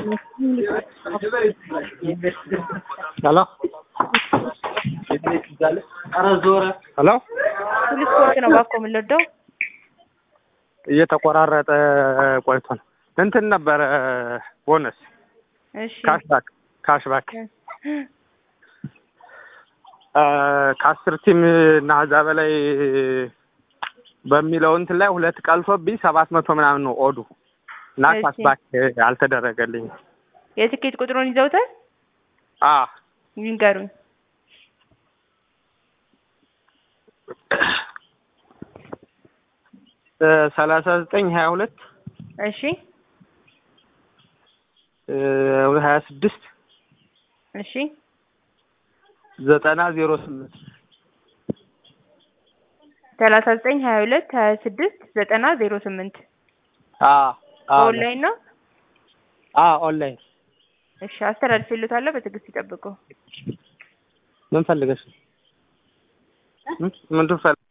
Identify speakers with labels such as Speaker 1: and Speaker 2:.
Speaker 1: ሄሎ ሄሎ
Speaker 2: ሁሉ ስፖርት ነው እባክዎ የምንወደው።
Speaker 1: እየተቆራረጠ ቆይቶ ነው። እንትን ነበረ ቦነስ
Speaker 2: እሺ
Speaker 1: ካሽባክ ካሽባክ ከአስር ቲም እና ከዛ በላይ በሚለው እንትን ላይ ሁለት ቀልቶብኝ ሰባት መቶ ምናምን ነው ኦዱ እና
Speaker 2: እሺ።
Speaker 1: ካሽባክ አልተደረገልኝም።
Speaker 2: የትኬት ቁጥሩን ይዘውታል?
Speaker 1: አ
Speaker 2: ይንገሩኝ።
Speaker 1: ሰላሳ ዘጠኝ ሀያ ሁለት
Speaker 2: እሺ
Speaker 1: ሀያ ስድስት
Speaker 2: እሺ
Speaker 1: ዘጠና ዜሮ ስምንት
Speaker 2: ሰላሳ ዘጠኝ ሀያ ሁለት ሀያ ስድስት ዘጠና ዜሮ ስምንት
Speaker 1: አ አ
Speaker 2: ኦንላይን ነው።
Speaker 1: አ ኦንላይን
Speaker 2: እሺ አስተላልፍልዎታለሁ። በትዕግስት ይጠብቁ።
Speaker 1: ምን ፈልገሽ? ምን ምን ትፈልግ